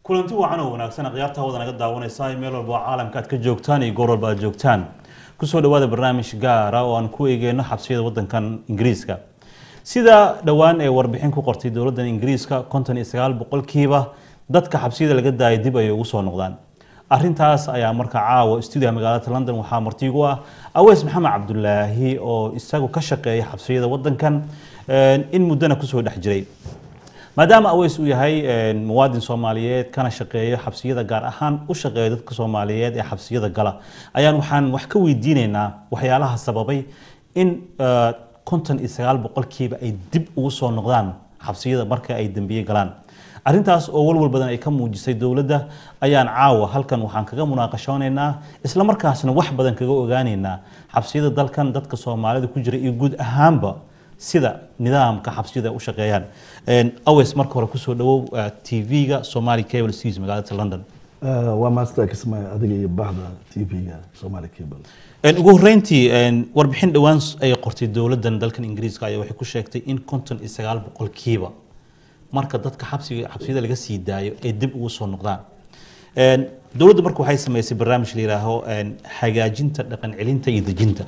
kulanti wacan oo wanaagsan khiyaarta hawada naga daawanaysa meel walba oo caalamka aad ka joogtaan iyo goor walba aad joogtaan kusoo dhawaada barnaamij gaara oo aan ku eegeyno xabsiyada wadankan ingiriiska sida dhowaan ee warbixin ku qortay dowladan ingiriiska konton iyo sagaal boqolkiiba dadka xabsiyada laga daaya dib ayay ugu soo noqdaan arintaas ayaa marka caawa stuudiga magaalada london waxaa martiigu ah aweys maxamed cabdulaahi oo isagu ka shaqeeya xabsiyada wadankan in muddana kusoo dhex jiray maadaama aweys uu yahay muwaadin soomaaliyeed kana shaqeeyo xabsiyada gaar ahaan u shaqeeya dadka soomaaliyeed ee xabsiyada gala ayaan waxaan wax ka weydiinaynaa waxyaalaha sababay in konton iyo sagaal boqolkiiba ay dib ugu soo noqdaan xabsiyada marka ay dembiye galaan arrintaas oo walwal badan ay ka muujisay dowladda ayaan caawa halkan waxaan kaga munaaqashoonaynaa isla markaasna wax badan kaga ogaaneynaa xabsiyada dalkan dadka soomaalida ku jira iyo guud ahaanba sida nidaamka xabsiyada u shaqeeyaan aweys marka hore kusoo dhawow tv-ga somali cable seas magaalada london waa master kismaayo adiga iyo bahda tv-ga somali cable ugu horeyntii warbixin dhowaan ay qortay dowladan dalkan ingiriiska ayaa waxay ku sheegtay in konton iyo sagaal boqolkiiba marka dadka xabsiga xabsiyada laga sii daayo ay dib ugu soo noqdaan dowladda marka waxay sameysay barnaamij la yidhaaho hagaajinta dhaqan celinta iyo dejinta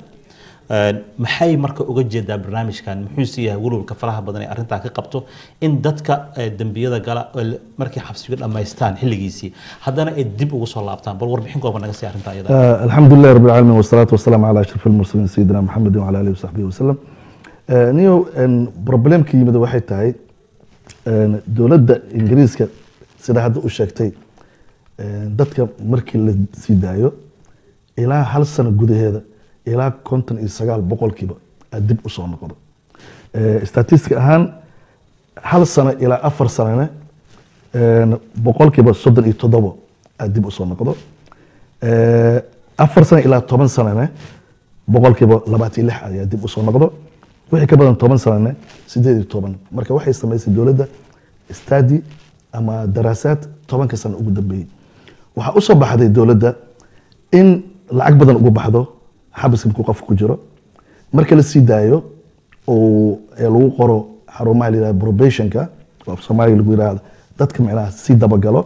maxay marka uga jeedaa barnaamijkan muxuuse yahay walwalka faraha badan ee arrintaa ka qabto in dadka dembiyada gala markay xabsiga dhammaystaan xilligiisii haddana ay dib ugu soo laabtaan bal warbixin kooban naga sii arrintaa iyada alxamdu lilah rabbi alcaalamiin wasalaatu wasalaamu calaa ashraf almursaliin sayidina maxamedin wala alihi wasaxbihi wasalam niyo problemka yimid waxay tahay dowladda ingiriiska sida hadda u sheegtay dadka markii la sii daayo ilaa hal sano gudaheeda ilaa konton iyo sagaal boqolkiiba aad dib usoo noqdo statistic ahaan hal sano ilaa afar sanone boqolkiiba soddon iyo toddobo aad dib usoo noqdo afar sano ilaa toban sanone boqolkiiba labaatan iyo lix ayaa dib usoo noqdo wixii ka badan toban sanone sideed iyo toban marka waxay samaysay dowladda stadi ama daraasaad tobanka sano ugu dambeeyey waxaa usoo baxday dowladda in lacag badan ugu baxdo xabiska markuu qofka ku jiro marka la sii daayo oo lagu qoro xarumaha la yihahdo probationka oo af soomaaliga lagu yihahdo dadka micnaha sii dabagalo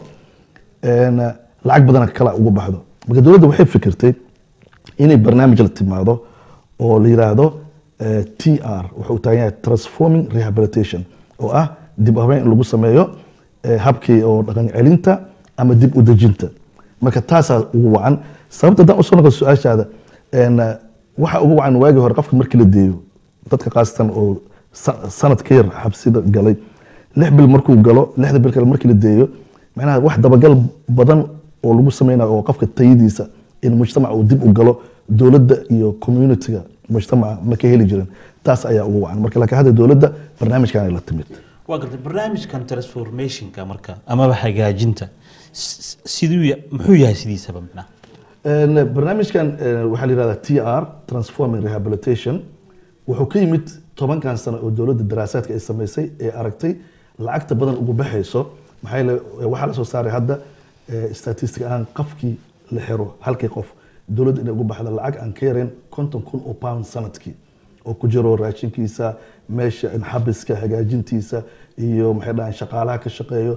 lacag badana kala ugu baxdo marka dowladda waxay fikirtay inay barnaamij la timaado oo la yiraahdo t r wuxuu taagan yahay transforming rehabilitation oo ah dib u habeyn in lagu sameeyo habkii oo dhaqan celinta ama dib u dejinta marka taasaa ugu wacan sababta haddaan usoo noqo su-aashaada waxa ugu wacan waagii hore qofka markii la deeyo dadka khaasatan oo sanad ka yar xabsida galay lix bil markuu galo lixda bil kale markii la deeyo macnaha wax dabagal badan oo lagu sameynayo oo qofka tayadiisa in mujtamac uu dib u galo dowladda iyo communitiga mujtamaca ma ka heli jirin taas ayaa ugu wacan marka laakiin hadda dowladda barnaamijkan la timid waa gartay barnaamijkan transformationka marka amaba hagaajinta siduu muxuu yahay sidiisaba macnaha barnaamijkan waxaa la yihahdaa t r transforming rehabilitation wuxuu ka yimid tobankan sano oo dowladda daraasaadka ay samaysay ee aragtay lacagta badan ugu baxayso maxaa yeele waxaa la soo saaray hadda statistic ahaan qofkii la xiro halkii qof dowladda inay ugu baxda lacag aan ka yareen konton kun oo pound sanadkii oo ku jiro raashinkiisa meesha xabiska hagaajintiisa iyo maxay dhahaan shaqaalaha ka shaqeeyo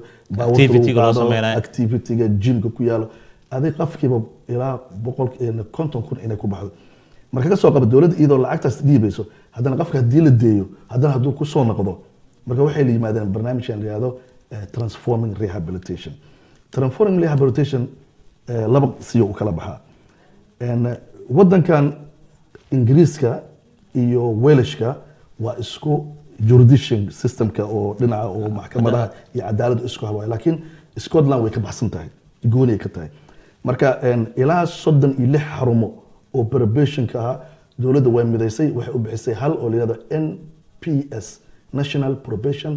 activityga jimka ku yaalo adig qofkiiba ilaa boqol konton kun inay ku baxdo marka ka soo qaba dowladda iyadoo lacagtaas dhiibayso haddana qofka haddii la deeyo haddana hadduu ku soo noqdo marka waxay la yimaadeen barnaamijkan la yihahdo transforming rehabilitation transforming rehabilitation laba siyo u kala baxaa wadankan ingiriiska iyo welishka waa isku jurisdiction systemka oo dhinaca oo maxkamadaha iyo cadaaladda isku hawaay laakiin scotland way ka baxsan tahay gooni ay ka tahay marka ilaa soddon iyo lix xarumo oo probationka ahaa dowladda way midaysay waxay u bixisay hal oo layihahdo n p s national probation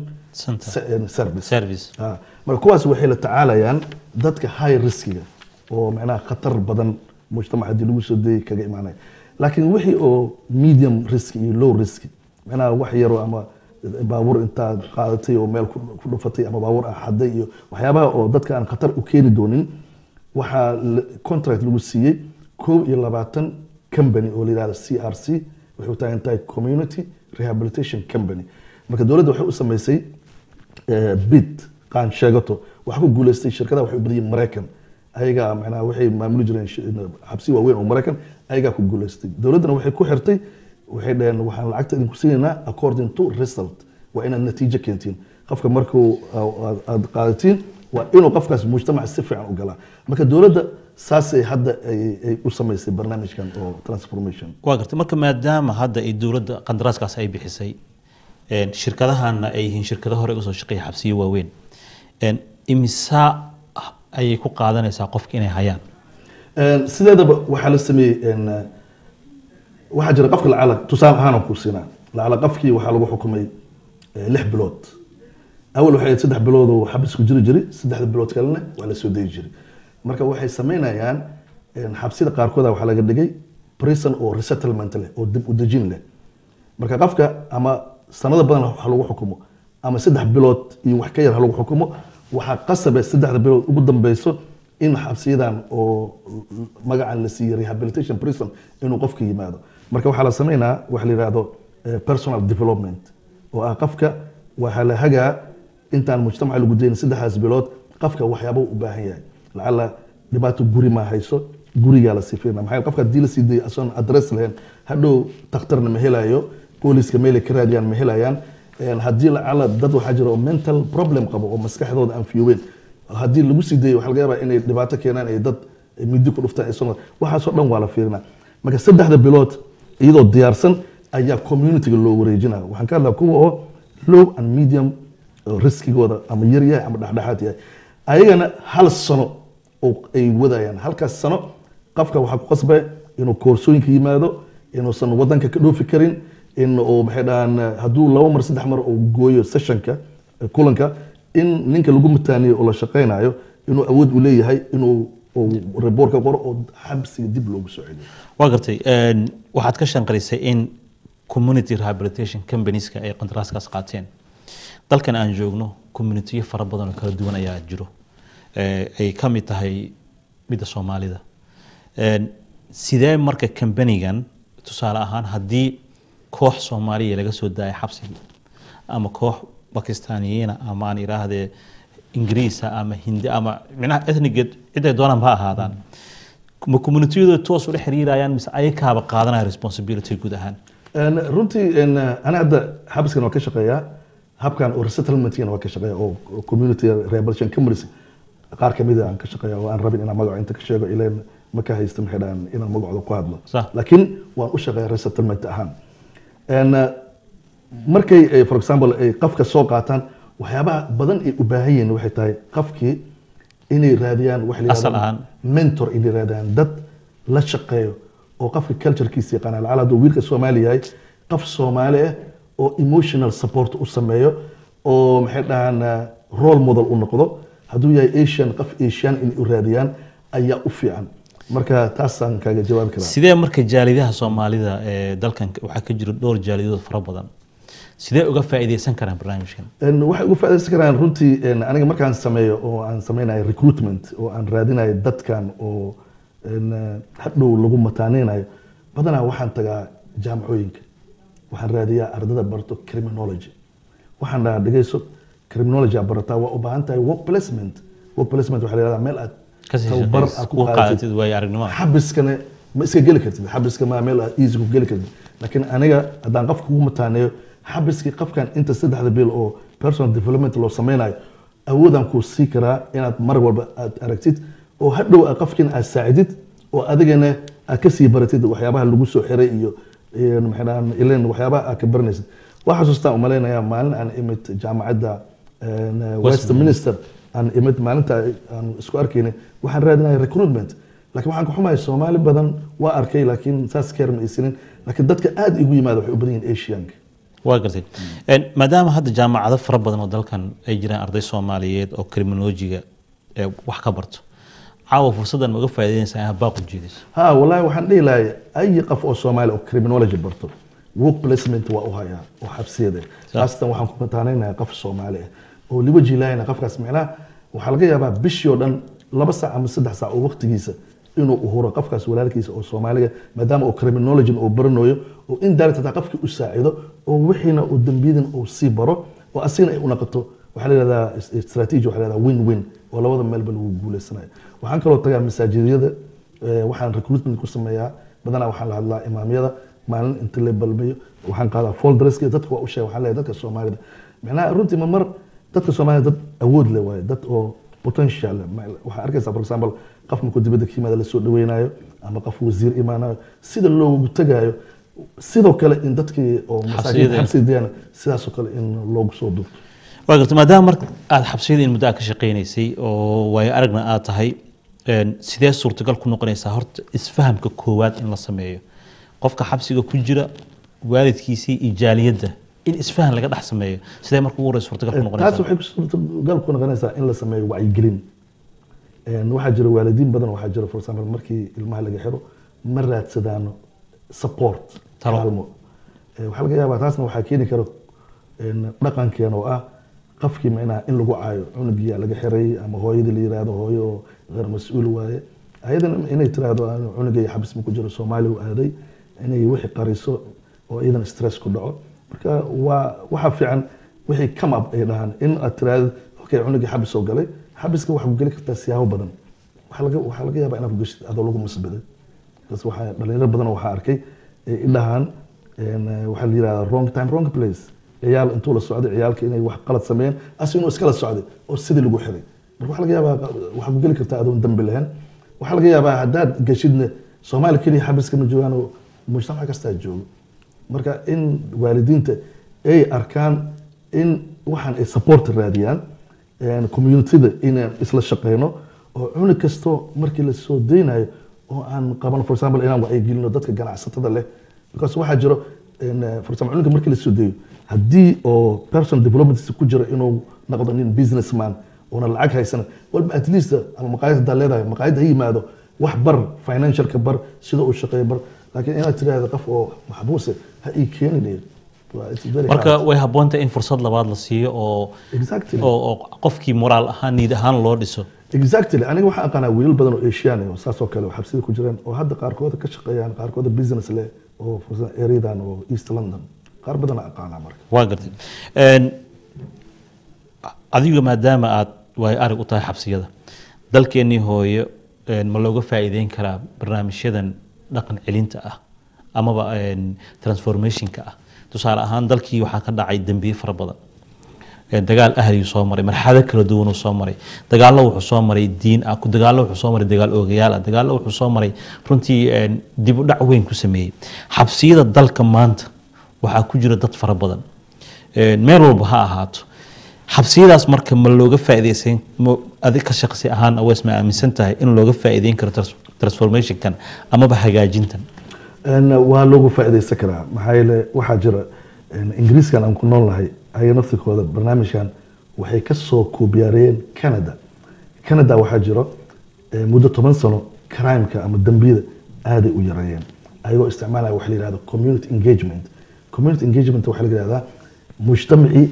service marka kuwaas waxay la tacaalayaan dadka high riskiga oo macnaha khatar badan mujtamac haddii lagu soo dayay kaga imaanaya laakiin wixii oo medium risk iyo low risk macnaha wax yaro ama baabuur intaad qaadatay oo meel ku dhufatay ama baabuur ah xaday iyo waxyaabaha oo dadka aan khatar u keeni doonin waxaa contract lagu siiyey koob iyo labaatan company oo la yihahdo c r c waxay u taagan tahay community rehabilitation company marka dowladda waxay u samaysay bid qaan sheegato wax ku guuleystay shirkadaha waxay u badan yihiin maraykan ayagaa macnaha waxay maamuli jireen shi- xabsi waaweyn oo maraykan ayagaa ku guuleystay dowladdana waxay ku xirtay waxay dhaheen waxaan lacagta idinku siinaynaa according to result waa inaad natiijo keentiin qofka markuu aad- aad qaadatiin waa inuu qofkaas mujtamac si fiican u galaa marka dowladda saasay hadda ay ay u samaysay barnaamijkan oo transformation waa gartay marka maadaama hadda ay dowladda qandaraaskaas ay bixisay een, shirkadahana ay yihiin shirkado hore usoo shaqeeya xabsiyo waaweyn een, imisa ayay ku qaadanaysaa qofka inay hayaan Een, sideedaba waxaa la sameeyey een, eh, waxaa jira qofka lacala tusaale ahaan ku siinaa lacala qofkii waxaa lagu xukumay eh, lix bilood awal waxay ahayd saddex bilood oo xabis ku jiri jiray saddexda bilood kalena waa la soo dayi jiray marka waxay sameynayaan een, xabsida qaarkooda waxaa laga dhigay prison oo resettlement leh oo dib u dejin leh marka qofka ama sanado badan ha lagu xukumo ama saddex bilood iyo wax ka yar ha lagu xukumo waxaa qasabe saddexda bilood ugu dambeyso in xabsiyadan oo magacan la siiyey rehabilitation prison inuu qofka yimaado marka waxaa la sameynaa waxa la yidhaahdo eh, personal development oo ah qofka waxaa la hagaa intaan mujtamaca lagu daynin saddexdaas bilood qofka waxyaaba u baahan yahay lacala dhibaato guri ma hayso gurigaa la sifeynaa maxaa yeele qofka haddii la sii dayay asoon adress lahayn hadhow takhtarna ma helayo booliska meelay ka raadiyaan ma helayaan Een, haddii lacala dad waxaa jira oo mental problem qabo oo maskaxdooda aan fiyoweyn haddii lagu sii dayo waxaa laga yaabaa inay dhibaato keenaan ay dad midi ku dhuftaan ay soo waxaasoo dhan waa la fiirinaa marka saddexda bilood iyadoo diyaarsan ayaa communityga loo wareejinaya waxaan ka hadlaa kuwa oo low and medium oo riskigooda ama yar yahay ama dhexdhexaad yahay ayagana hal sano oo ay wadayaan halkaas sano qofka waxaa ku qasbaya inuu koorsooyinka yimaado inuusan wadanka ka dhoofi karin in uu maxay dhahaan hadduu laba mar saddex mar uu gooyo sessionka eh, kulanka in ninka lagu mataaniyo oo la shaqaynayo inuu awood u leeyahay inuu uu report ka qoro oo xabsiga dib loogu soo celiyo waa gartay een, waxaad ka shanqarisay in community rehabilitation companieska ay qandaraaskaas qaateen dalkan aan joogno communitiyo fara badan oo kala duwan ayaa jiro ee, ay ka mid tahay midda soomaalida Een, sidee marka kambanigan tusaale ahaan haddii koox soomaaliya laga soo daaya xabsigii ama koox bakistaaniyiina ama aan idhaahdee ingiriisa ama hindi ama micnaha ethnigeed ciday doonaan ha ahaadaan ma communitiyadooda toos ula xiriirayaan mise ayakaaba qaadanaya responsibility guud ahaan Een, runtii een, ana hadda xabiskan waa ka shaqeeyaa habkan oo resettlementkan waa ka shaqeeya oo oo community rehabilitation companies qaar kamid aan ka shaqeeya oo aan rabin inaan magaco inta ka sheego ileen ma ka haysta maxay dhahaan inaan magacooda ku hadlo Sax. laakiin waan u shaqeeya resettlement ahaan Een, markay ay, for example ay qofka soo qaataan waxyaabaha badan ay u baahan yihiin waxay tahay qofkii inay raadiyaan wax la Asal yidhahdo ahaan. mentor inay raadiyaan dad la shaqeeyo oo qofka culturekiisa yaqaana lacala hadduu wiilka soomaali yahay qof soomaali ah oo emotional support u sameeyo oo maxay dhahaan eh, role model u noqdo hadduu yahay asian qof asian inay u raadiyaan ayaa u fiican marka taasaan kaaga jawaabi karaa sidee marka jaalidaha soomaalida ee dalkan waxaa ka jira dhowr jaalidood fara badan sidee uga faa'iideysan karaan barnaamijkan Een, waxay uga faa'iidaysan karaan runtii een, aniga markaan sameeyo oo aan sameynayo recruitment oo aan raadinayo dadkan oo een, eh, hadhow lagu mataaneynayo badanaa waxaan tagaa jaamacooyinka waxaan raadiyaa ardada barto criminology waxaan dhahaa dhegeyso criminology aad barataa waa u baahan tahay work placement work placement waxaa la yihahdaa meel aad kasii tababar shaqeys aad ku ku qaadatid qaadatid waayo aragnimada xabiskana ma iska geli kartid xabiska ma meel aad easy ku geli kartid laakiin aniga haddaan qofka kugu mataaneeyo xabiskii qofkan inta saddexda bil oo personal development loo sameynayo awoodaan kuu sii karaa inaad mar walba aad aragtid oo hadhow aad qofkiina aad saacidid oo adigana aad kasii baratid waxyaabaha lagu soo xiray iyo iyo maxay dhahaan ileen waxyaabaha aad ka baranaysid waa xasuustaan umalaynayaa maalin aan imid jaamacadda een, westminster aan imid maalinta aan isku arkaynay waxaan raadinaya recruitment laakiin waxaan ka xumahay soomaali badan waa arkay laakiin saas keer ma isinin laakiin dadka aad igu yimaada waxay u badan yihiin asianka waa gartay Een, maadaama hadda jaamacado fara badan oo dalkan ay jiraan arday soomaaliyeed oo criminologiga ee wax ka barto caawa fursaddan ma uga faa'iideynaysaa inaad baaq u jeediso ha wallahi waxaan dhihi lahay ay qof oo soomaali oo criminology barto work placement waa u hayaa oo xabsiyada khaasatan waxaan ku mataanaynayaa qof soomaali ah oo liwaji ilaahayna qofkaas micnaha waxaa laga yaabaa bishii oo dhan laba saac ama saddex saac oo waqtigiisa inuu uhuro qofkaas walaalkiisa oo soomaaliga maadaama uu criminology uu baranayo oo in direct hataa qofkii u saacido oo wixiina uu dembiyadan uu sii baro oo asigana ay u noqoto waxaa la yihahdaa is- strategy waxaa la yihahdaa win win oo labada meelba lagu guuleysanayo waxaan kaloo tagaa masaajidyada eh, waxaan recruitment ku sameeyaa badanaa waxaan la hadlaa imaamyada maalin inta la balmiyo waxaan qaadaa folderska dadka waa u sheega waxaan leeyahay dadka soomaalida macnaha runtii ma mar dadka soomaalida dad awood leh waaye dad oo potential leh. Ma- waxaa arkaysaa for example qof markuu dibadda ka yimaada lasoo dhaweynayo ama qof wasiir imaanayo sida loogu tagayo sidoo kale in dadkii oo masaajid Xabsiyada. xabsidayana sidaasoo kale in loogu soo duubto waa garta maadaama marka aada xabsiyada in muddo aad ka shaqaynaysay oo waayo aragna aad tahay een, sidee suurtagal ku noqonaysaa horta isfahamka koowaad in la sameeyo qofka xabsiga ku jira waalidkiisii iyo jaaliyadda in isfahan laga dhex sameeyo sidee marka ugu horeysa suurtagal ku taas noqonaysaa waxay suurtagal ku noqonaysaa in la sameeyo wacyigelin Een, waxaa jira waalidiin badan waxaa jira for example markii ilmaha laga xiro ma raadsadaano support Talo. kaalmo Eh, waxaa laga yaabaa taasna waxaa keeni kara een, dhaqankeen oo ah qofkii macnaha in lagu caayo cunugiyaa laga xiray ama hooyadii la yiraahdo hooyo oo غير mas-uul waaye ayadana inay tiraahdo "Anu cunugay xabis ma ku jiro soomaali u aaday inay wixii qariso oo iyadana stress ku dhaco marka waa waxa fiican wixii come up ay dhahaan in aad tiraahdo okay cunugii xabis oo galay xabiska waxaa ku geli kartaa siyaabo badan waxaa laga waxaa laga yaabaa inaad ku geshid adoo lagu masbaday bas waxaa dhalinyaro badan oo waxaa arkay ay i dhahaan een, eh, waxaa la yidhahdaa wrong time wrong place ciyaal intuu la socday ciyaalka inay wax qalad sameeyeen as inuu iskala socday oo sidii lagu xiray marka waxaa laga yaabaa waxaa ku geli kartaa adoon dambi lahayn waxaa laga yaabaa haddaad geshidna soomaali keliya xabiska ma joogaan oo mujtamac kastaa joogo marka in waalidiinta ay arkaan in waxaan ay support raadiyaan een, communityda inaan isla shaqeyno oo cunug kasto markii la soo deynayo oo aan qaban for example inaan wacyigelino dadka ganacsatada leh because waxaa jiro een, eh, for example cunugga markii la soo deeyo haddii oo person development ku jiro inuu noqdo nin businessman oona lacag haysana walba at least ama maqaayad haddaa leedahay maqaayad ha yimaado wax bar financialka bar sida uu shaqeeyo bar laakiin inaad tiraahdo qof oo maxbuuse ha ii keenin Waa- it's very marka hard. way habboontahay in fursad labaad la siiyo oo exactly oo oo qofkii moraal ahaan niid ahaan loo dhiso exactly aniga waxaan aqaanaa wiilal badan oo asian ah oo saas oo kale oo xabsida ku jiraan oo hadda qaarkooda ka shaqeeyaan qaarkooda business leh oo for example ereadan oo east london qaar badan aan aqaanaa marka waa gartay Een, adiga maadaama aad waay arag u tahay xabsiyada dalkeennii hooyo een, ma looga faa'iideyn karaa barnaamijyadan dhaqan celinta ah amaba een, transformationka ah tusaale ahaan dalkii waxaa ka dhacay dembiye fara badan Een, dagaal ahliyuu soo maray marxado kala duwanuu soo maray dagaallo wuxuu soo maray diin ah ku- dagaallo wuxuu soo maray dagaal oogayaal ah dagaallo wuxuu soo maray runtii een, dib u dhac weyn ku sameeyey xabsiyada dalka maanta waxaa ku jira dad fara badan Een, meel walba ha ahaato xabsiyadaas marka ma looga faa'iideysan ma adig ka shaqsi ahaan awees ma aaminsan tahay in looga faa'iideyn karo trans- transformationkan amaba hagaajintan Een, waa loogu faa'iidaysan karaa maxaa yeele waxaa jira een, ingiriiskan aan ku nool nahay ayaga naftirkooda barnaamijkan waxay ka soo kuubiyaariyeen canada canada waxaa jiro eh, muddo toban sano crimeka ama dembiyada aaday u yareeyeen ayagoo isticmaalaya waxa la yihahdo community engagement community engagement waxaa la yihahdaa mujtamacii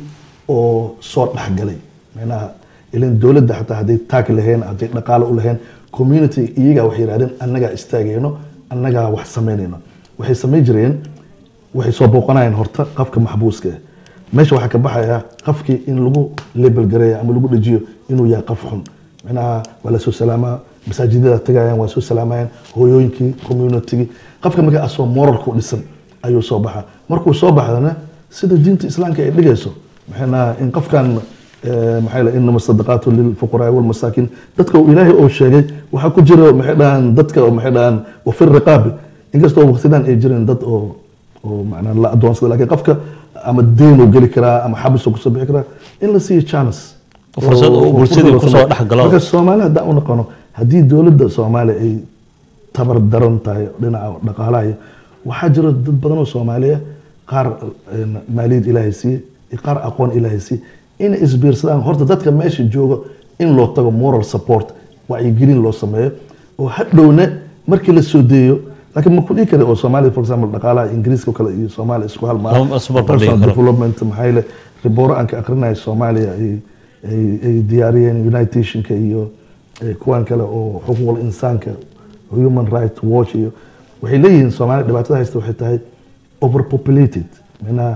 oo soo dhexgalay macnaha ilan dowladda xataa hadday taag lahayn hadday dhaqaale u lahayn community iyagaa waxay yihahdeen annagaa istaagayno annagaa wax samaynayno waxay samayn jireen waxay soo booqanayeen horta qofka maxbuuska ah meesha waxaa ka baxaya qofkii in lagu label gareeya ama lagu dhajiyo inuu yahay qof xun macnaha waa la soo salaamaa masaajidada tagayaan waa soo salaamayaan hooyooyinkii communitygii qofka marka asoo moralku dhisan ayuu soo baxaa markuu soo baxdana sida diinta islaamka ay dhigayso maxayna in qofkan eh, maxay la inama sadaqaatu lilfuqaraai walmasaakiin dadka uu ilaahay oo sheegay waxaa ku jira maxay dhahaan dadka oo maxay dhahaan wafir riqaabi inkastoo waqtidan ay jirin dad oo oo macnaa la adoonsada laakiin qofka ama deyn uu geli karaa ama xabis uu kusoo bixi karaa in la siiyo chance Fursad uu oo- oo bulshadii fursad kusoo loo dhex galo. marka soomaali haddaan u noqono haddii dowladda soomaaliya ay tabar daran tahay dhinaca dhaqaalaha iyo waxaa jira dad badan oo soomaaliya qaar een, maaliyad ilaahay siiye iyo qaar aqoon ilaahay siiye inay isbiirsadaan horta dadka meesha jooga in loo tago moral support wacyigelin loo sameeyo oo hadhowna markii la soo deeyo laakiin ma ku dhihi kara oo soomaaliya for example dhaqaalaha ingiriiska oo kale iyo soomaaliya isku hal maaha. Lama- isuma barbardhigi Personal karo. development maxaa yeele ribooro aan ka akrinaya soomaaliya ay ay- ay diyaariyeen united nationka iyo eh, kuwan kale oo xuquuqul insaanka human right watch iyo waxay leeyihiin soomaaliya dhibaatada haysta waxay tahay overpopulated macnaha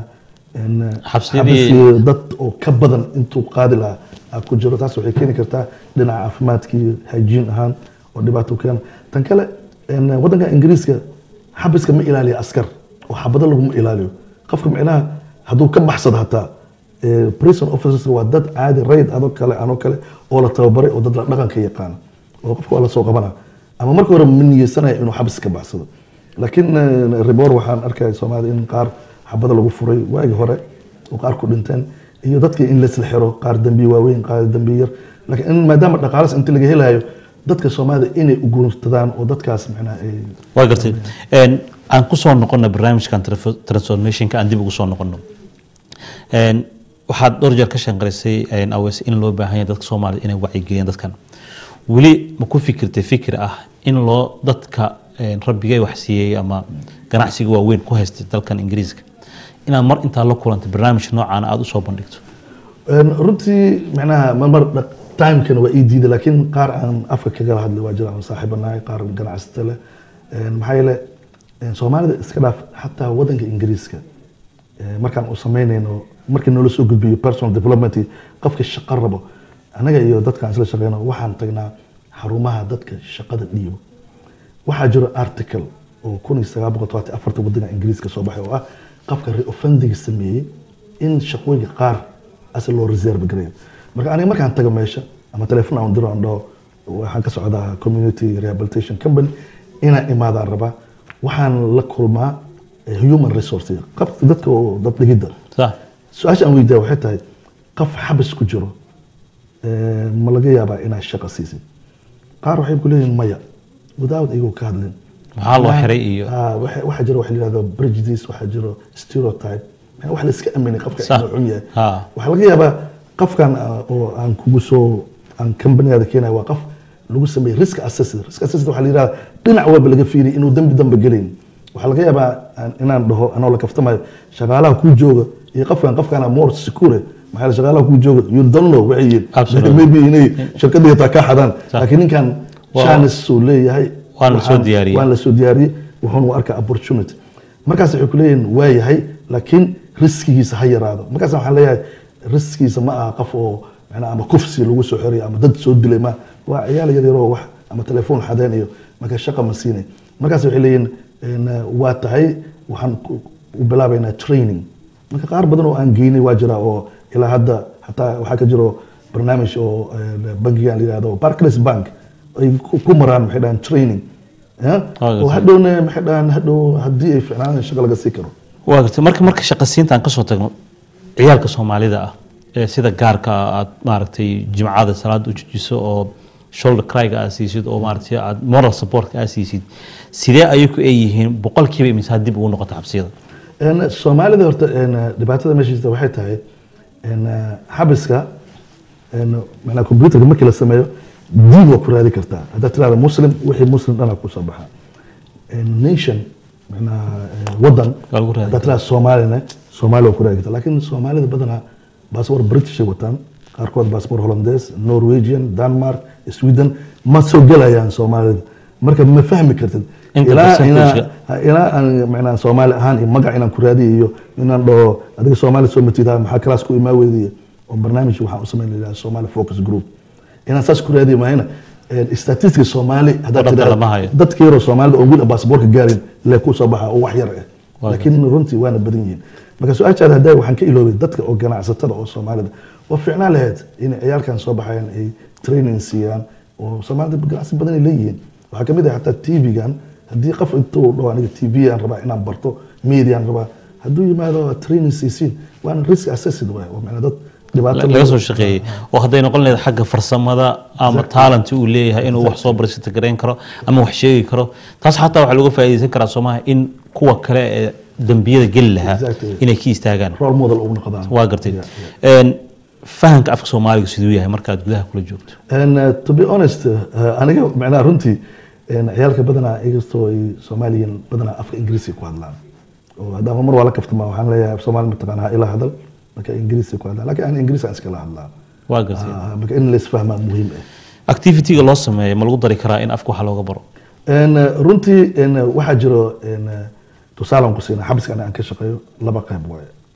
een, Xabsiyadii- xabsi dad oo ka badan intuu qaadi lahaa aa ku jiro taas waxay keeni kartaa dhinaca caafimaadkii hygiene ahaan oo dhibaato u keena tan kale een, waddanka ingiriiska xabiska ma ilaaliyo askar oo xabado laguma ilaaliyo qofka micnaha hadduu ka baxsado hataa eh, prison officers waa dad caadi rayd adoo kale anoo kale oo la tababaray oo dad la dhaqanka yaqaana oo qofka waa la soo qabana ama marka hore ma niyeysanaya inuu xabis ka baxsado laakiin eh, ribor waxaan arkaya soomaalida in qaar xabada lagu furay waagi hore oo qaar ku dhinteen iyo dadkii in laisla xiro qaar dambi waaweyn qaar dambi yar laakiin in maadaama dhaqaalas inta laga helayo dadka soomaalida inay u guursadaan oo dadkaas macnaha ay waa gartay Een, aan ku soo noqono barnaamijkan traf- transformationka aan dib ugu soo noqono Een, waxaad dhowr jeer ka shanqarisay een, aweys in loo baahan yahay dadka soomaalida inay wacyigeliyaan dadkan weli ma ku fikirtay fikir ah in loo dadka een, rabbigay wax siiyey ama ganacsiga waaweyn ku haystay dalkan ingiriiska inaad mar intaa la kulantay barnaamij noocan aada usoo bandhigto Een, runtii macnaha marmar dhaq- timekana waa ii diiday laakiin qaar aan afka kagala hadlay waa jiraan saaxiibanahay qaar ganacsata leh Een, maxaa yeele een, soomaalida iska dhaaf xataa wadanka ingiriiska ee, markaan u samaynayno markii noola soo gudbiyo personal development qofka shaqo rabo anaga iyo dadkaan isla shaqeyno waxaan tagnaa xarumaha dadka shaqada dhiibo waxaa jiro article oo kun iyo sagaal boqol todobaatan iyo afarta wadanka ingiriiska soo baxay oo ah qofka reoffendiga sameeyey in shaqooyinka qaar ase loo reserve gareeyo marka aniga markaan tago meesha ama telefoon aan diro aan dhaho waxaan ka socdaa community rehabilitation company inaan imaadaan rabaa waxaan la kulmaa eh, human resource qab dadka oo dad dhigidda sax su-aasha aan weydiiya waxay tahay qof xabis ku jiro eh, ma laga yaabaa inaad shaqo siisid qaar waxay ku leeyihin maya without iyagoo ka hadlin Maxaa loo xiray iyo- Ah, waxa waxaa jiro waxa la yihahdo prejudice waxaa jiro stereotype yani wax la iska aaminay qofka Sax. inuu xun yahay Ha. waxaa laga yaabaa qofkan ah, oo aan kugu soo aan companyada keenaya waa qof lagu sameeyey risk assessment risk assessment waxaa la yihahda dhinac walba laga fiiriy inuu dembi dambe gelayn waxaa laga yaabaa aan- inaan dhaho anoo la kaftamayo shaqaalaha kuu jooga iyo qofkan qofkana more secure maxaa yeele shaqaalaha kuu jooga you don't know waxay yihiin Absolutely. maybe inay shirkadii taa ka xadaan Sax. laakiin ninkan Waa- chance uu leeyahay Waana la soo Waxaan- diyaariyey. waan la soo diyaariyey wuxuuna u arkaa opportunity markaas waxay ku leeyihin waa yahay laakiin riskigiisa ha yaraado markaas waxaan leeyahay riskigiisa ma aha qof oo macnaha ama kufsi lagu soo xoriyo ama dad soo dilay ma waa ciyaal yar yaroo wax ama telefoon xadeen iyo marka shaqa ma siinay markaas waxay leeyihin een, waa tahay waxaan ku- u bilaabaynaa training marka qaar badan oo aan geynay waa jira oo ilaa hadda hataa waxaa ka jiro barnaamij oo een, bangigan la yihahdo Barclays Bank ay ku ku maraan maxay dhahaan training ya? Ah, oo hadhowna maxay dhahaan hadhow haddii ay ficnaan shaqo laga sii karo waa gartay marka marka shaqasiinta aan kasoo tagno ciyaalka soomaalida ah ee sida gaarka ah aad maaragtay jimcada salaada u jijiso oo shoulder cryga aad siisid oo maaragtay aad moral supportka aad siisid sidee ayaku ay yihiin boqolkiiba imisaa dib ugu noqota xabsiyada Een, soomaalida horta een, dhibaatada meesha jirta waxay tahay een, xabiska een, macnaa computerka markii la sameeyo diin waa ku raadi kartaa haddaad tirahda muslim wixii muslim dhana kusoo baxa Een, nation macnaa een, wadan Waa lagu raadi haddaad tirahda soomaalina soomaali waa ku raadi kartaa laakiin soomaalida badanaa baasboor british ay wataan qaarkood baasboor hollandees norwegian denmark sweden ma soo gelayaan soomaalida marka ma fahmi kartid Inta ilaa percentage-ka. inaa Ha, ilaa aan macnaa soomaali ahaan iyo magac inaan ku raadiyo iyo inaan dhaho adiga soomaali soo matida maxaa kalaas ku imaa weydiya oo barnaamij waxaan u samayn lahaa somali focus group inaan saas ku raadiyo mahayna statistica soomaali haddaad Waddanka tidhaahdo, lama hayo. dadka yaroo soomaalida oo weli baasaboorka gaarin lee ku soo baxa oo wax yar ah Waa laakiin runtii waana badan yihiin marka su-aashaada haddaa waxaan ka iloobay dadka oo ganacsatada oo soomaalida waa fiicnaan lahayd in ciyaalkan soo baxayan ay training siiyaan oo soomaalida ganacsi badan ay leeyihiin waxaa kamid ah hataa tv-gan haddii qof intuu dhaho aniga tv aan rabaa inaan barto media aan rabaa hadduu yimaado training siisiin waana risk assessed waay oo macnaa dad dhibaato laga soo shaqeeyey oo hadday noqon lahayd xagga farsamada ama talent uu leeyahay inuu wax soo barisata garayn karo ama wax sheegi karo taas xataa waxaa looga faa'iidaysan karaa soomaha in kuwa kale ee dembiyada geli lahaa Exactly. inay ka istaagaan role model ugu noqdaan waa gartay Yeah, yeah. Een, fahamka afka soomaaliga siduu yahay markaad gudaha kula joogto And, uh, to be honest uh, aniga macnaha runtii een, ciyaalka badanaa inkastoo ay soomaaliyan badanaa afka ingiriisi ku hadlaan oo haddama mar waa la kaftama waxaan leeyahay soomaali mataqaana ha ila hadal marka ingiriisi ku hadlaan laakiin aan ingiriis aan iskala hadlaa waa gartay Ah, marka in laisfahmaa muhiim ah activity-ga loo sameeyo ma lagu dari karaa in afka wax looga baro Een, uh, runtii een, uh, waxaa jiro een, uh, tusaale aan ku siina xabiska aniga aan ka shaqeeyo laba qayb waaye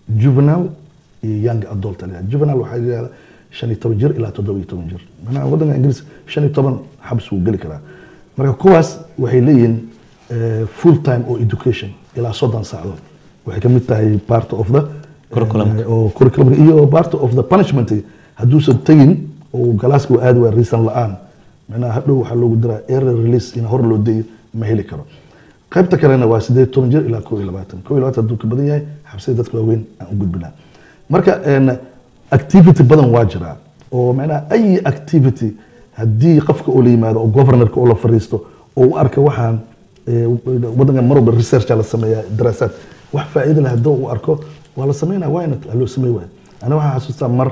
juvenile iyo young adult la yihahda. juvenile waxaa la yihahda shan iyo toban jir ilaa toddoba iyo toban jir macnaha waddanka ingiriis shan iyo toban xabs wuu geli karaa marka kuwaas waxay leeyihiin eh, full time oo education ilaa soddon saacadood waxay ka mid tahay part of the Curriculum. eh, oo curriculum iyo part of the punishment hadduusan tegin oo galaaska uu aadi waa reason la-aan macnaha hadhow waxaa loogu diraa error release in hor loo deeyo ma heli karo qaybta kalena waa sideed toban jir ilaa koo iyo labaatan koo iyo labaatan hadduu ka badan yahay xabsida dadka waaweyn aan u gudbinaa marka een, activity badan waa jiraa oo macnaha ay activity haddii qofka oo la yimaado oo governorka oo la fariisto oo u arka waxaan eh, waddankan mar walba researcha la sameeyaa daraasaad wax faa'iido leh haddii uu arko waa la sameynaa waana loo samey waay aniga waxaan xasuustaa mar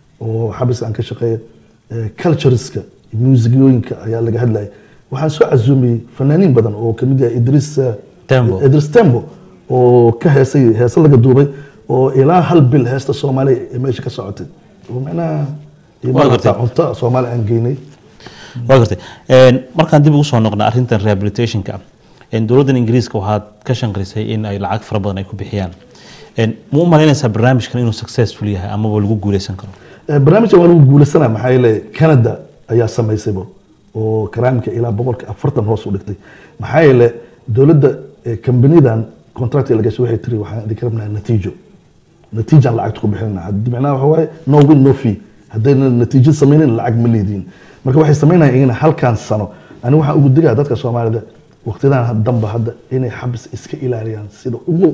oo xabis aan ka shaqeeya eh, cultureska muusigooyinka ayaa laga hadlayay waxaan soo casuumiyey fanaaniin badan oo kamid yahay idris eh, Tembo. idris tembo oo ka heesay heese laga duubay oo ilaa hal bil heesta soomaaliya ee meesha ka socotay oo macnaha iyo Waa maaragta gartay. cunto soomaali aan geynay waa gartay Een, markaan dib ugu soo noqna arrintan rehabilitationka een, dowladdan ingiriiska waxaad ka shanqrisay in ay lacag fara badan ay ku bixiyaan Een, ma u malaynaysaa barnaamijkan inuu successful yahay amaba lagu guuleysan karo Eh, barnaamijkan waa lagu guulaysanaa maxaa yeele canada ayaa samaysayba oo karaamka ilaa boqolka afartan hoos u dhigtay maxaa yeele dowladda eh, kambanidan contract la gashay waxay tiri waxaan idinka rabnaa natiijo natiijaan lacagta ku bixinana haddii macnaha waxa waaye no win no fee haddayna natiijo sameynin lacag ma leediin marka waxay sameynayaan iyagana halkan sano ani waxaan ugu digaa dadka soomaalida waqtidan danba hadda inay xabis iska ilaaliyaan sida ugu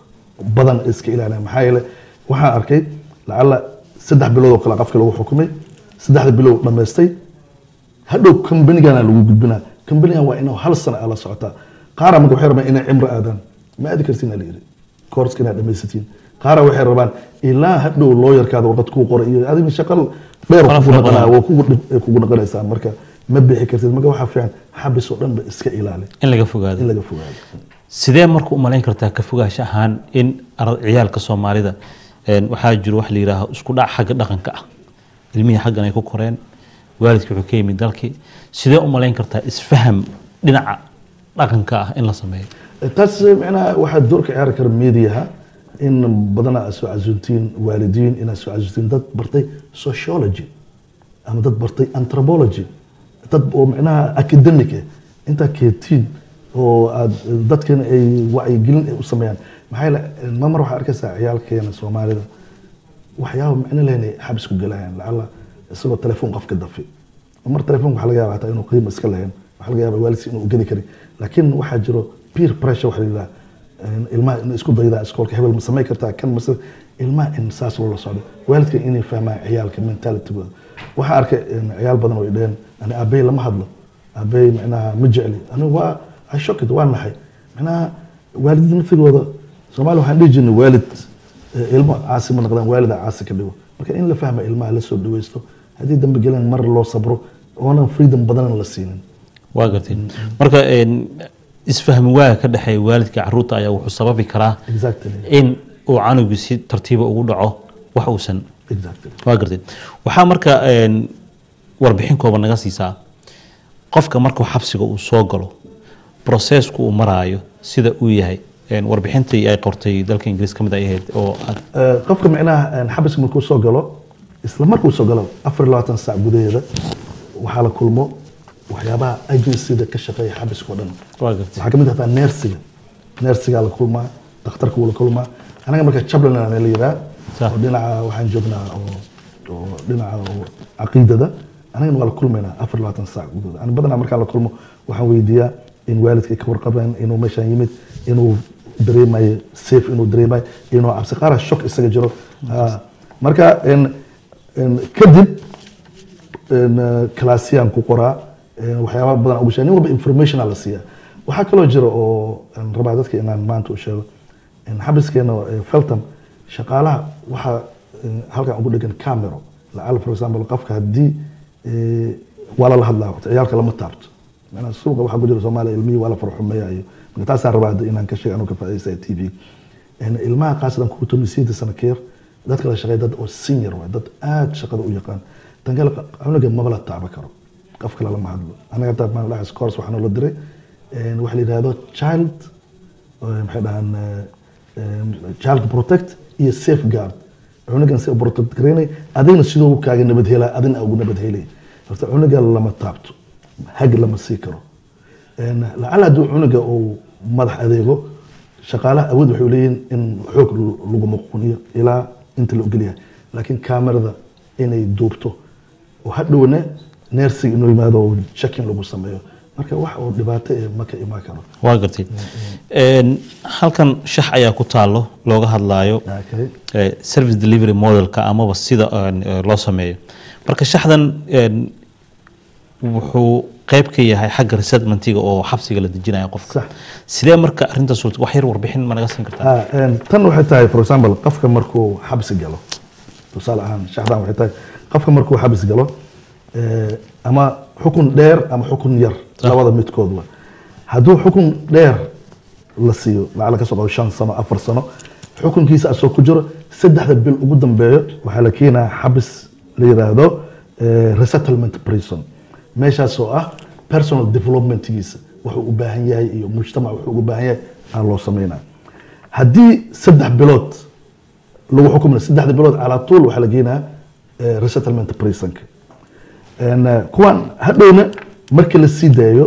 badan iska ilaaliyaan maxaa yeele waxaan arkay lacala saddex bilood oo kale qofka lagu xukumay saddexda bilood dhammaystay hadhow kambanigana lagu gudbinaa kambanigan waa inuu hal sano ala socotaa qaara marka waxay rabaan inay cimro aadaan ma aadi kartiin ala yiri koorska inaad dhamaysatiin qaara waxay rabaan ilaa hadhow looyarkaada warqad kuu qoray iyo adiga shaqal dheer Qalab kugu fara naqanaa badan. waa kugu dhib- ay kugu naqanaysaa marka ma bixi kartid marka waxaa fiican xabis oo dhan ba iska ilaali in laga fogaado in laga fogaado sidee marka u malayn kartaa ka fogaansho ahaan in ar- ciyaalka soomaalida een, waxaa jiro wax la yidhaaho isku dhac xagga dhaqanka ah ilmihii xaggan ay ku koreen waalidkii wuxuu ka yimid dalkii sidee u malayn kartaa isfaham dhinaca dhaqanka ah in la sameeyo taas macnaha waxaa door ka ciyaari kara mediaha in badanaa aad soo casuuntiin waalidiin inaad soo casuuntiin dad bartay sociology ama dad bartay anthropology dad oo macnaha academic ah intaa keetiin oo aad dadkana ay wacyigelin ay u sameeyaan maxaa yeele ma mar waxaa arkaysaa ciyaalkeena soomaalida waxyaaba macno lehen ay xabis ku galayaan lacala isagoo telefoon qofka dafi mar telefoonka waxaa laga yaaba hataa inuu qiimo iska lahayn waxaa laga yaaba waalidsi inuu gedi karin laakiin waxaa jiro peer pressure waxa la yidhaha een, ilmaha in isku daydaa iskoolka hebel ma samayn kartaa kan mase ilmaha in saas loola socdo waalidka inay fahmaan ciyaalka mentalitygooda waxaa arkay een, ciyaal badan oo ay dhaheen ani aabey lama hadlo aabey macnaha ma jecli anigu waa I shocked waa naxay macnaha waalidada naftigooda soomaali waxaan dhihi jirnay waalid eh, ilmo caasi ma noqdaan waalida caasi ka dhigo marka in la fahma ilmaha la soo dhaweysto haddii dambe gelan mar loo sabro oonan freedom badanan la siinin waa gartay marka een, isfahmi waaga ka dhexeeya waalidka caruurta ayaa wuxuu sababi karaa exactly in uu canugu si tartiiba ugu dhaco wax uusan exactly waa gartay waxaa marka een, warbixin kooban naga siisaa qofka markuu xabsiga uu soo galo processku uu maraayo sida uu yahay een, warbixintii ay qortay dalka ingiriis ka mid ay ahayd oo aad Eh, qofka macnaha een, xabiska markuu soo galo isla markuu soo galo afar iyo labaatan saac gudaheeda waxaa la kulmo waxyaabaha agencyda ka shaqeeya xabiska oo dhan waa gartay waxaa kamid ahtaa neersiga neersigaa la kulmaa dhakhtarka wuu la kulmaa anaga marka chaplain aan la yiraa Sax. oo dhinaca waxaan joognaa oo oo dhinaca oo caqiidada anagana waa la kulmaynaa afar iyo labaatan saac gudahood ani badanaa markaan la kulmo waxaan weydiiyaa in waalidka ay ka warqabeen inuu meeshaan yimid inuu dareemayo safe inuu dareemayo inuu cabsi qaara shock isaga jiro Ah, marka en- en kadib een, eh, kalaasiyaan ku qoraa een, waxyaaba badan ugu sheega nin walba informationa la siiyaa waxaa kaloo jira oo aan rabaa dadka inaan maanta u sheego in xabiskeena eh, feltham shaqaalaha waxaa eh, halkan ugu dhegan camero lacala for example qofka haddii eh, waa lala hadlaa ciyaalka lama taabto macnaha suuqa waxaa ku jira soomaaliya ilmihii waa la farxumeeya iyo marka taasaan rabaa hadda inaan ka sheega anuu ka faa'iidaysta t v een, ilmaha qaasatan kuwa tomisiyada sano ka yar dadka la shaqeeya dad oo senior waay dad aad shaqada u yaqaan tan kale cunuga maba la taaba karo qof kale lama hadlo anaga taa maan dhaxas course waxaa noola diray een, waxa la yidhahdo child eh, maxay dhahaan eh, child protect iyo safeguard cunugan si protect garaynay adigna sidoo kaaga nabad helaa adina ugu nabad helay horta cunuga lama taabto hag lama sii karo lacala hadduu cunuga uu madax adeego shaqaalaha awood waxay leeyihiin in xoog lagu muquniyo ilaa inta la ogolyahay laakiin kamerada inay duubto oo hadhowna neersiga inuu yimaado oo checking lagu sameeyo marka wax oo dhibaato ee ma ka imaan karo waa gartay halkan shax ayaa ku taalo looga hadlaayo Okay. eh, service delivery modelka amaba sida eh, loo sameeyo marka shaxdan eh, wuxuu qayb ka yahay xagga resettlementiga oo xabsiga la dejinayo qofka Sax. sidee marka arrintaas suurta wax yar warbixin ma naga siin kartaa Ah, een, tan waxay tahay for example qofka markuu xabsi galo tusaale ahaan shaxdan waxay tahay qofka markuu xabsi galo eh, ama xukun dheer ama xukun yar labada midkoodba hadduu xukun dheer la siiyo lacala ka soo qabo shan sano afar sano xukunkiisa asoo ku jiro saddexda bil ugu dambeeyo waxaa la keenaa xabis la yiraahdo eh, resettlement prison meeshaas oo ah personal developmentgiisa wuxuu u baahan yahay iyo mujtamac wuxuu ugu baahan yahay aa loo sameynaa haddii saddex bilood lagu xukumna saddexda bilood calaa tuul waxaa la geenaa eh, resettlement prisonka En, eh, kuwan hadhowna markii la sii daayo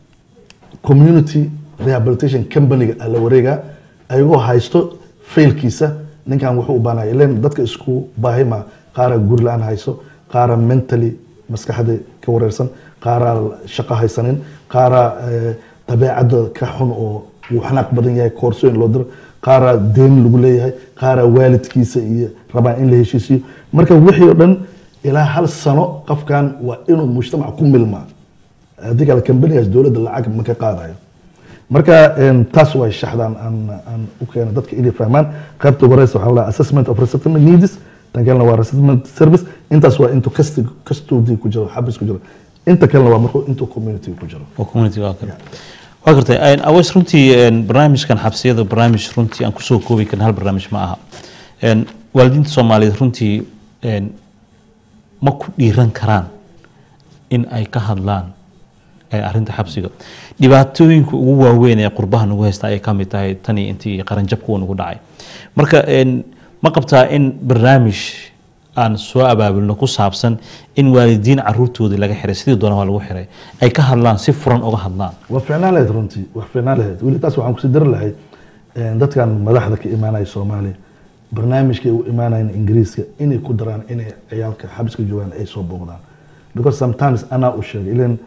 community rehabilitation companyga aa la wareegaa ayagoo haysto failkiisa ninkan wuxuu u baahnaya ilen dadka isku baahi ma qaara guri la-aan hayso qaara mentally maskaxda ka wareersan qaara shaqo haysanin qaara eh, dabeecadda ka xun oo uu xanaaq badan yahay koorsooyin loo diro qaara deen lagu leeyahay qaara waalidkiisa iyo rabaan in la heshiisiyo marka wixii oo dhan ilaa hal sano qofkan waa inuu mujtamac ku milmaa haddii kale kambanigaas dowladda lacag ma ka qaadayo marka een, taas way shaxdan aan aan u keena dadka inay fahmaan qaybta ugu horeysa waxaa la dhahaa assessment of resettlement needs tan kalena waa resettlement service intaas waa intuu kasti kastudi ku jiro xabis ku jiro inta kalena waa markuu intuu community ku jiro oo community waa kale waa gartay Een, aways runtii een, barnaamijkan xabsiyada barnaamij runtii aan kusoo koobi karin hal barnaamij ma aha Een, waalidiinta soomaaliyeed runtii een, ma ku dhiiran karaan in ay ka hadlaan ee arrinta xabsiga dhibaatooyinka ugu waaweyn ee qurbaha nagu haysta ayay ka mid tahay tanii intii qaranjabka uu nagu dhacay marka een, ma qabtaa in barnaamij aan soo abaabulno ku saabsan in waalidiin caruurtoodii laga xiray sidii doona waa lagu xiray ay ka hadlaan si furan uga hadlaan waa fiicnaan lahayd runtii wax fiicnaan lahayd weli taas waxaan kusii dari lahayd een, dadkan madaxda ka imaanaya soomaaliya barnaamijkay u imaanayaan ingiriiska inay ku daraan inay ciyaalka xabiska joogaan ay soo booqdaan because sometimes anaa u sheegay ilan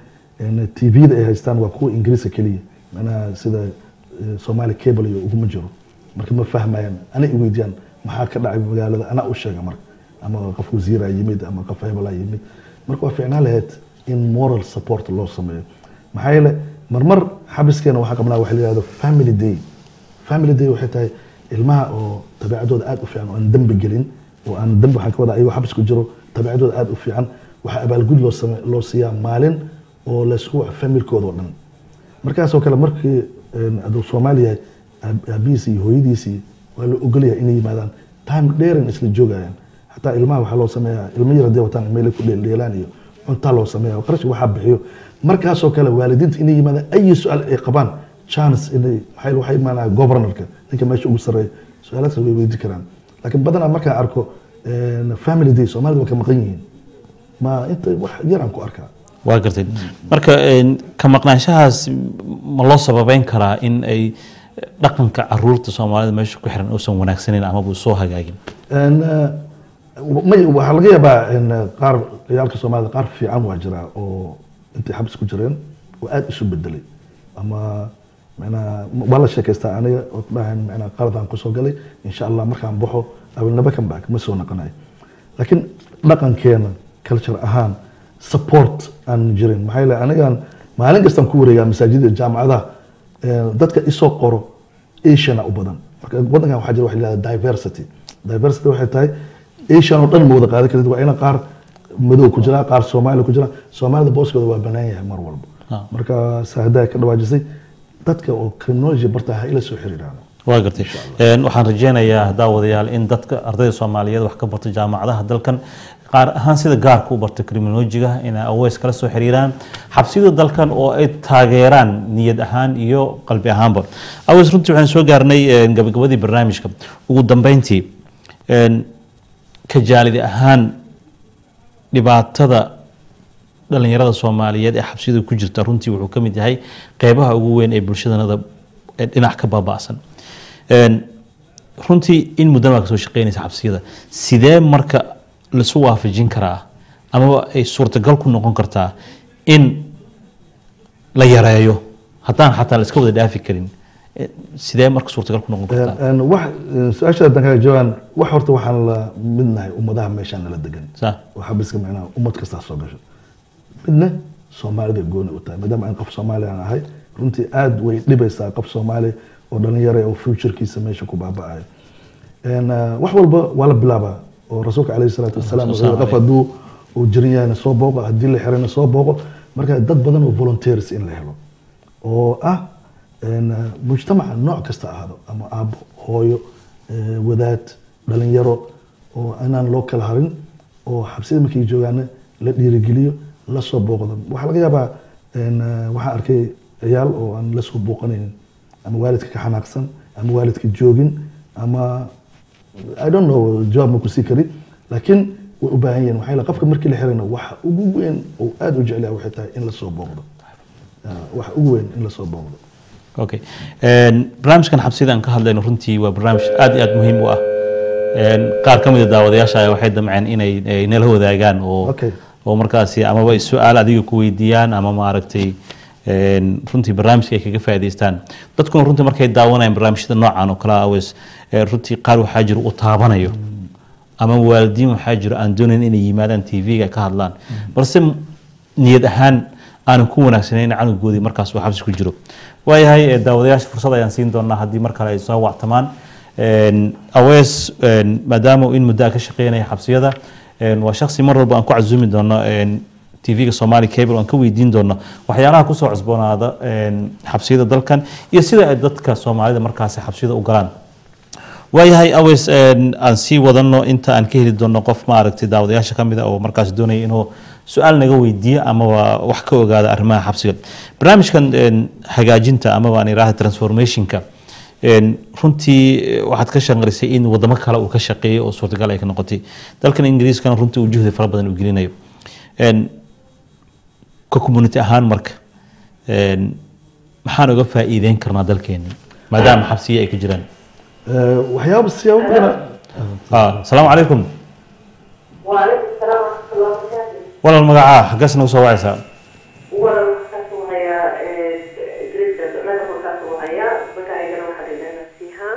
tvda ay haystaan waa kuwa ingiriiska keliya manaa sida eh, somali cable iyo uguma jiro marka ma fahmayaan ana i weydiiyaan maxaa ka dhacay magaalada anaa u sheega marka ama qof wasiira yimid ama qof hebela yimid marka waa fiicnaan lahayd in moral support loo sameeyo maxaa yeele marmar xabiskeena waxaa qabnaa waxa la yihahdo family day family day waxay tahay ilmaha oo dabeecadooda aad u fiican oo aan dembi gelin oo aan dembi waxaan ka wadaa ayagoo xabis ku jiro dabeecadooda aad u fiican waxaa abaalgud loo same loo siiyaa maalin oo laysku waco familkooda oo dhan markaasoo kale markii een, hadduu soomaali yahay aab- aabihiisi iyo hooyadiisii waa la ogolyahay inay yimaadaan time dheeran isla joogayaan xataa ilmaha waxaa loo sameeyaa ilmo yar hadday wataan meelay ku dheeldheelaan iyo cuntaa loo sameeya qarashka waxaa bixiyo markaasoo kale waalidiinta inay yimaadaan ayi su-aal ay qabaan chance inay maxay waxay imaanaya governorka ninka meesha ugu sarreeya su-aalaadkaas way weydi karaan laakiin badanaa markaan arko een, family day soomaalida waa ka maqan yihiin ma inta wax yaraan ku arkaa waa gartay marka een, ka maqnaanshahaas ma loo sababeyn karaa in ay dhaqanka caruurta soomaalida meesha ku xiran uusan wanaagsaneyn amaba soo hagaagin En, eh, may waxaa laga yaabaa in qaar ciyaalka soomaalida qaar fiican waa jiraa oo intay xabis ku jireen oo aad isu bedelay ama macnaa waa la sheekaystaa aniga oo ku dhahayn macnaa qaladaan kusoo galay insha allah markaan baxo I will never come back ma soo noqonayo laakiin dhaqankeena culture ahaan support aan jirin maxaa yeele anigaan maalin kastaan ku wareegaa masaajida jaamacadaha eh, dadka isoo qoro asiana u badan marka wadankan waxaa jira waxa la yihahda diversity diversity waxay tahay asian oo dhan ma wada qaadan karid waa ina qaar madow ku jira qaar soomaali ku jira soomaalida booskooda waa banaan yahay mar walba Ah. marka saahidaa ka dhawaajisay dadka oo criminology barta ha ila soo xiriiraan waa gartay Een, waxaan rajeynayaa daawadeyaal in dadka ardayda soomaaliyeed wax ka barta jaamacadaha dalkan qaar ahaan sida gaarka u barta criminologiga inay aweys kala soo xiriiraan xabsiyada dalkan oo ay taageeraan niyad ahaan iyo qalbi ahaanba aweys runtii waxaan soo gaarnay een, gabagabadii barnaamijka ugu dambeyntii een, ka jaalidi ahaan dhibaatada dhalinyarada soomaaliyeed ee xabsiyada ku jirta runtii wuxuu ka mid yahay qeybaha ugu weyn ee bulshadanada ee dhinac ka baaba'san Een, runtii in muddan baa kasoo shaqeynaysa xabsiyada sidee marka lasu waafajin karaa amaba ay suurtagal ku noqon kartaa in la yareeyo haddaan xataa la iska wada dhaafi karin Eh, sidee marka suurtagal ku noqon kartaa Een, een, wax een, su-aasha haddaan kaga jawaabaan wax horta waxaan la midnahay ummadaha meeshaan nala degan Sa- oo xabiska macnaha ummad kastaa soo gasho midna soomaalida gooni u tahay maadaama aan qof soomaali aan ahay runtii aad way dhibaysaa qof soomaali oo dhalinyara oo futurekiisa meesha ku baaba'ayo Een, eh, wax walba waa la bilaabaa oo rasuulka caleyhi salaatu wasalaam wuxuu yidhi, qof hadduu uu jiran yahayna soo booqo haddii la xirayna soo booqo marka dad badan oo volunteers in la helo oo ah een, eh, mujtamaca nooc kasta ahaado ama aabbo hooyo eh, wadaad dhalinyaro oo inaan loo kala harin oo xabsida markay joogaana la dhiirigeliyo la soo booqdo waxaa laga yaabaa een, eh, waxaan arkay ciyaal oo aan la soo booqanaynin ama waalidka ka xanaaqsan ama waalidka joogin ama I don't know jawaab ma ku sii kari laakiin way u baahan yihiin waxaa yeele qofka markii la xirayna waxa ugu weyn oo aad u jecel yahay waxay tahay in la soo booqdo Ah, waxa ugu weyn in la soo booqdo okay Een, barnaamijkan xabsida aan ka hadlayno runtii waa barnaamij aad iyo aad muhiim u ah Een, qaar ka mid a daawadayaasha ayaa waxay damceen inay ay nala wadaagaan oo Okay. oo markaasi amaba ay su-aal adiga ku weydiiyaan ama maaragtay een, runtii barnaamijka ay kaga faa'iidaystaan dadkuna runtii markay daawanayaan barnaamijyada noocan oo kale ah aweys ee runtii qaar waxaa jira u taabanayo ama waalidiin waxaa jiro aan doonayn inay yimaadaan tv-ga ka hadlaan balse niyad ahaan aanan ku wanaagsanayn canugoodii markaas uu xabsi ku jiro waayahay ee daawadayaasha fursad ayaan siin doonaa haddii mar kale ay soo wactamaan Een, awees een, maadaama uu in muddo ah ka shaqeynaya xabsiyada een, waa shaksi mar walba aan ku casuumi doono een, tv-ga somali cable aan ka weydiin doono waxyaalaha kusoo cusboonaada een, xabsiyada dalkan iyo sida ay dadka soomaalida markaasi xabsiyada u galaan waayahay aweys een, aan sii wadano inta aan ka heli doono qof maaragtay daawadayaasha ka mid a oo markaas doonaya inuu su-aal naga weydiiyo amaba wax ka ogaada arrimaha xabsiga barnaamijkan een, hagaajinta amaba aan idhaahda transformationka een, runtii eh, waxaad ka shaqarisay in wadamo kale uu ka shaqeeyo oo suurtagal ay ka noqotay dalkan ingiriiskana runtii uu juhdi fara badan u gelinayo Een, ka community ahaan marka een, maxaan uga faa'iideyn karnaa dalkeeni maadaama xabsiya ay ka jiraan Eh, waxyaaba siyaabo badan Ah, asalaamu calaykum وعليكم السلام ورحمة الله وبركاته. walaal magacaa xaggaas nagu soo wacaysaa وأنا مركز وهي إدريس أنا مركز وهي بقى أنا واحد اللي أنا فيها.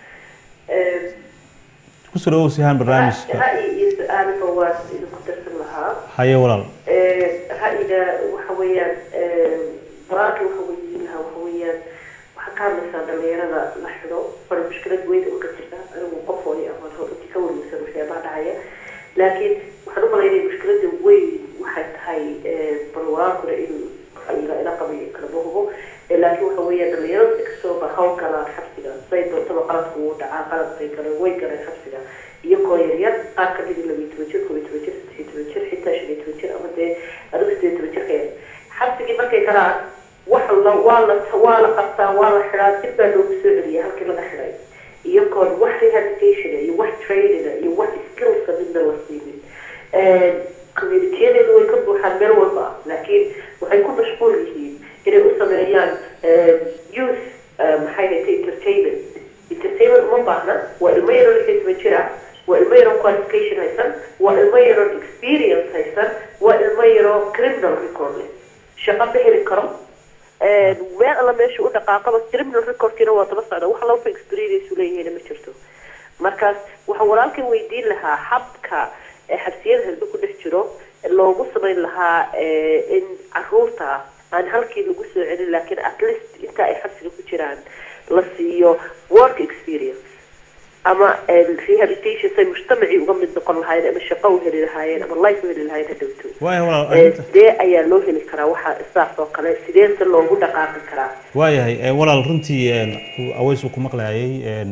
kusoo dhawow sihaan barnaamijka رأيي سؤال فواز إذا كنت أرسل لها. haye walaal رأينا وحويا براكي وحويا لها وحويا وحكام مثلا دليرة لحظة فالمشكلة وين وكتيرها أنا وقفوني أما هو تكون مثلا وشيء بعد عيا لكن waxaan u malaynaya mushkilada weyn waxay tahay balwaraakuna in ila qabiyo kalama hubo laakiin waxa weeya dhalinyarada inkastoo ba hawl galaan xabsiga say doontaba qaladku wuu dhacaa qalad bay galeen way galeen xabsiga iyagoo yaryar qaar ka mid labiyo toban jir koobiyo toban jir saddex iyo toban jir xitaa shan iyo toban jir ama dee adigu sideed toban jirka yar xabsigii markay galaan wax la waa la waa la qabtaa waa la xidhaa dib baa loogu soo celiya halkii laga xidhay iyagoon wax rehabilitation iyo wax training iyo wax skillsa midna la siinin communitiyadeedu way ka buuxaan meel walba ah laakiin waxay ku mashquul yihiin inay u sameeyaan youth maxay haytay entertainment entertainment uma baahna waa ilmo yaroo lix iyo toban jir ah waa ilmo yaroo qualification haysan waa ilmo yaroo experience haysan waa ilmo yaroo criminal record leh shaqo ma heli karo meel alla meesha u dhaqaaqaba criminal recordkiina waa daba socda wax laba experience leeyihiin ma jirto markaas waxaan walaalkan weydiin lahaa habka xabsiyada halbe ku dhex jiro loogu samayn lahaa in caruurta aan halkii lagu soo celin laakiin at least inta ay xabsiga ku jiraan la siiyo work experience ama rehabilitation say mujtamacii uga mid noqon lahaayeen ama shaqo u heli lahaayeen ama life u heli lahaayeen hadhowto waaya walaal arrinta sidee ayaa loo heli karaa waxa saas oo kale sidee se loogu dhaqaaqi karaa waayahay ee, walaal runtii een, aweys uu ku maqlayay een,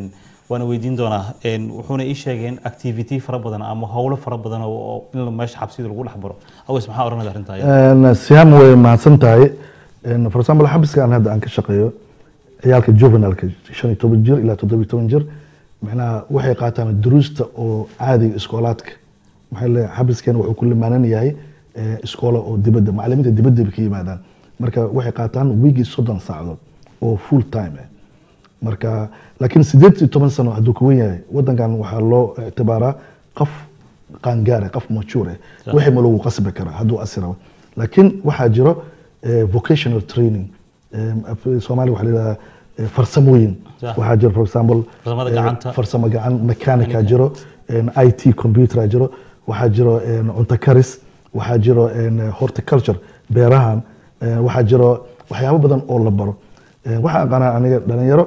waana weydiin doonaa een, wuxuuna ii sheegay in activity fara badan ama howlo fara badan oo oo in meesha xabsida lagu dhex baro aweys maxaa oranada arrintaa Een, siyaam way mahadsan tahay Een, for example xabiskan hadda aan ka shaqeeyo ciyaalka juvenilka shan iyo toban jir ilaa toddoba iyo toban jir macnaha waxay qaataan duruusta oo caadiga iskoolaadka maxaa leeyahay xabiskan wuxuu ku limaanan yahay eh, iskoola oo dibadda macalimiinta dibadda bay ka yimaadaan marka waxay qaataan wiigii soddon saacadood oo full time ah marka laakiin sideed iyo toban sano hadduu ka wen yahay wadankan waxaa loo ictibaaraa qof qaangaare qof mature Sax. wixii ma lagu qasbi karaa hadduu asirabo laakiin waxaa jiro eh, vocational training Em, af- soomaaliya waxaa la yidhahdaa eh, farsamooyin Sax. waxaa jiro for example Farsamada eh, gacanta. farsamo gacan mechanica Mechanica. jiro en, it computer jiro waxaa jiro en, cunto karis waxaa jiro en, horticulture beerahan eh, waxaa jiro waxyaabo badan oo la baro Eh, waxaan aqaanaa aniga dhalinyaro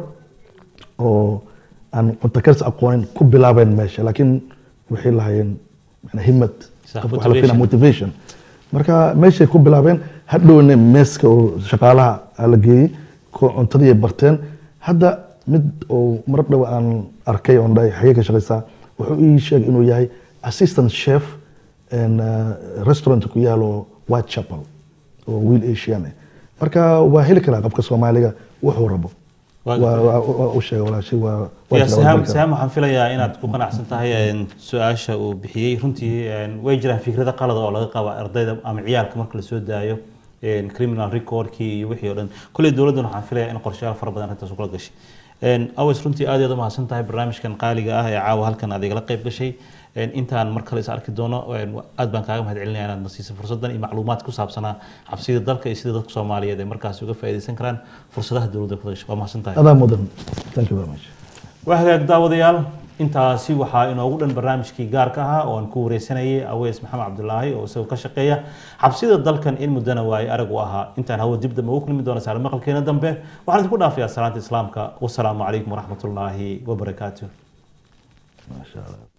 oo aan cunto karis aqoonin ku bilaabeen meesha laakiin waxay lahaayeen macnaa himad Sax, Qofka waxaa la filayaa motivation. motivation marka meeshay ku bilaabeen hadhowna meeska oo shaqaalaha la geeyey ko cuntadii ay barteen hadda mid oo mar dhow aan arkay oon dhahay xagee ka shaqaysaa wuxuu ii sheegay inuu yahay assistant chef en, uh, restaurant ku yaalo whitechapel oo wiil asian ah marka waa heli karaa qofka soomaaliga wuxuu rabo Waa- waa waa- waa u sheegay walaashay waa waa ya jira, waa sahaam heli karaa. sahaam waxaan filayaa inaad ku qanacsan tahay een, su-aasha uu bixiyey runtii een, way jiraan fikrado qalada oo laga qaba ardayda ama ciyaalka marka la soo daayo een, criminal recordkii iyo wixii oo dhan kolley dowladdan waxaan filayaa in qorshayaal fara badan arrintaas kula gashay Een, aways runtii aad iyo aad u mahadsan tahay barnaamijkan qaaliga ah ee caawa halkan aad igala qayb gashay Een, intaan mar kale is arki doono een, aad baan kaaga mahad celinaya inaad na siisay fursaddan iyo macluumaad ku saabsanaa xabsida dalka iyo sida dadka soomaaliyeed ay markaasi uga faa'iidaysan karaan fursadaha dowladda ku gashay waa mahadsan tahay adaa mudan thank you very much waa hagaag daawadayaal intaasi waxaa inoogu dhan barnaamijkii gaarka ahaa oo aan ku wareysanayay aweys maxamed cabdulaahi oo isagoo ka shaqeeya xabsida dalkan in muddana waaye arag u ahaa intaan hawo dib dambe ugu kulmi doona saala maqalkeena dambe waxaan idinku dhaafayaa salaanta islaamka wasalaamu calaykum waraxmatullaahi wabarakaatuh maasha allah